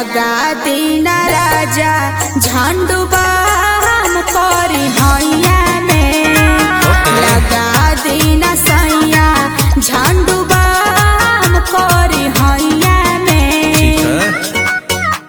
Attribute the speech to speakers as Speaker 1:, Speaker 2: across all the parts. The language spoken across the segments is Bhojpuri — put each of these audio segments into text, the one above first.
Speaker 1: लगा दीना राजा झंडू बाम करी हैया में लगा दीना सैया झंडू बाम करी हैया में
Speaker 2: ठीक है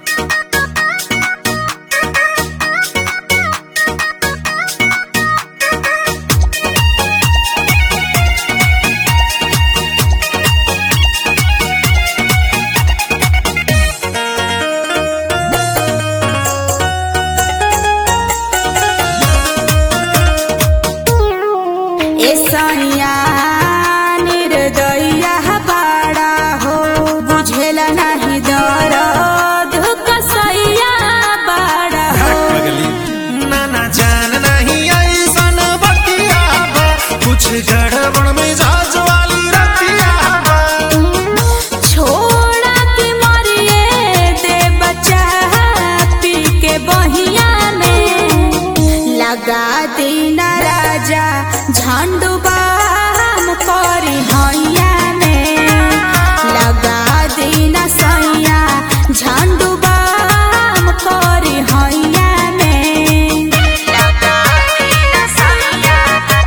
Speaker 1: ए सैया निर्दया बाड़ा हो बुझेला नहीं दर्द कसैया बाड़ा हो
Speaker 2: अगली
Speaker 3: नाना जान नहीं ऐसन बतिया बा कुछ गड़बड़ में जाज वाली रतिया बा
Speaker 1: छोड़ा के मरिए दे बच्चा पी के बहिया में लगा दीना राजा झंडू बाम करी हैया में लगा दीना सैया झंडू बाम करी हैया में लगा दीना सैया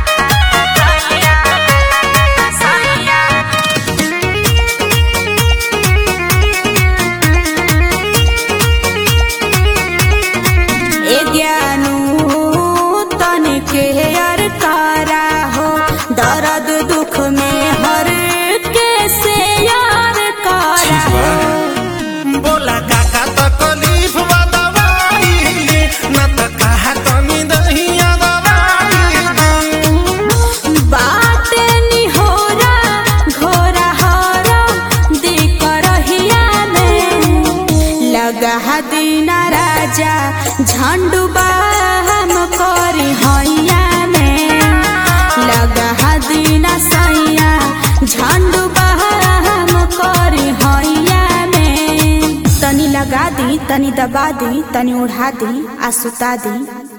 Speaker 1: सैया ए ज्ञानू तनिके हर कारा हो दर्द दुख में हर के से यार
Speaker 2: ठीक
Speaker 1: कारा
Speaker 2: बा
Speaker 3: बोला काका तकलीफ बा दवाई ले, न त कहा कमी दहिया दवाई दे।
Speaker 1: बात निहोरा घोरा हरा दिक रहिया में लगा दीना राजा झंडू बाम करी हैया में लगा दीना सैया झंडू बाम करी हैया में तनी लगा दी तनी दबा दी तनी उड़ा दी आ सुता दी